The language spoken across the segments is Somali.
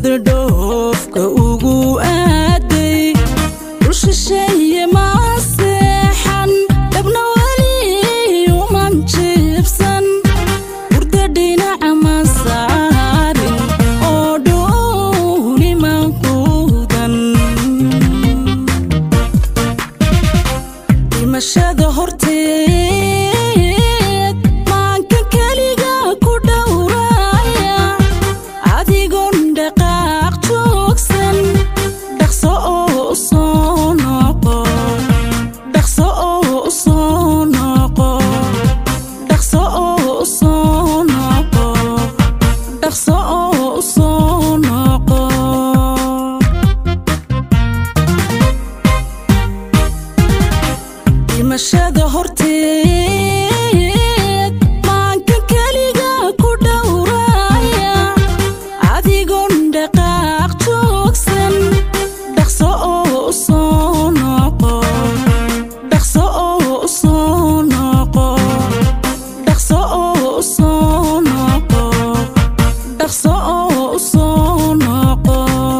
sida dhoofka ugu aaday dhulshisheeye maa seexan dhabna weli uman jiibsan hurda dhinaca ma saarin oo dhuuniman quudan dhimashada horteed maanka keliga ku dhowraya adigoon dhaqaaq joogsan dhaqso oo u soo noqo dhaqso oo u soo noqo dhaqso oo u soo noqo dhaqso oo u soo noqo dhimashada horteed maanka keliga ku dhowraya adigoon dhaqaaq joogsan dhaqso oo u soo noqo dhaqso oo u soo noqo dhaqso oo u soo noqo dhaqso oo u soo noqo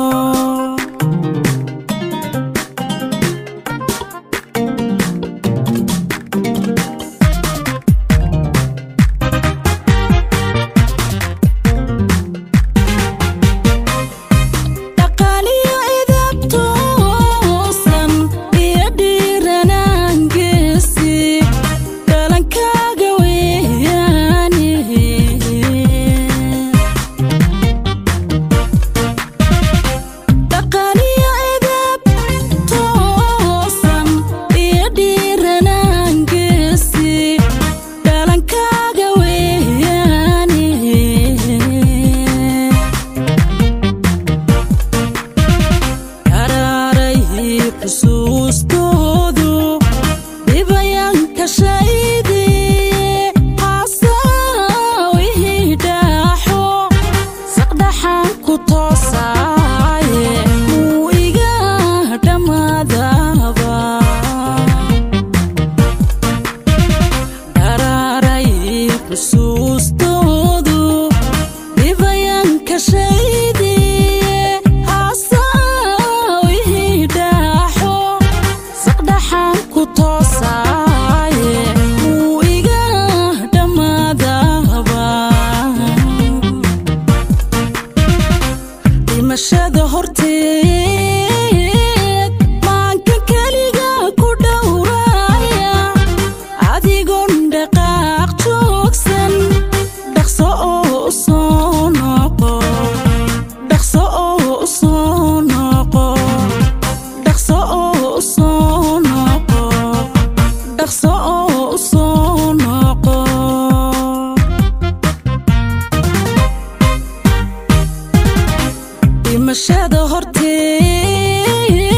dhaqaaliyo idab toosan iyo dhiiranaan geesi dhalankaaga weeyaane dhaqaaliyo idab toosan iyo dhiiranaan geesi dhalankaaga weeyaane karaaray xusuustoodu dhibayanka shaydiye hasaawihii dhaaxo saqdhaxan ku toosaaye muu iga dhammaadaba karaaray xusuustoodu dhibayanka shaydiye hasaawihii dhaaxo saqdhaxan ku toosaaye muu iga dhammaadaba dhimashada horteed maanka keliga ku dhowraya adigoon dhaqaaq joogsan dhaqso oo u soo noqo dhaqso oo u soo noqo dhaqso oo u soo noqo dhaqso oo u soo noqo dhimashada horteed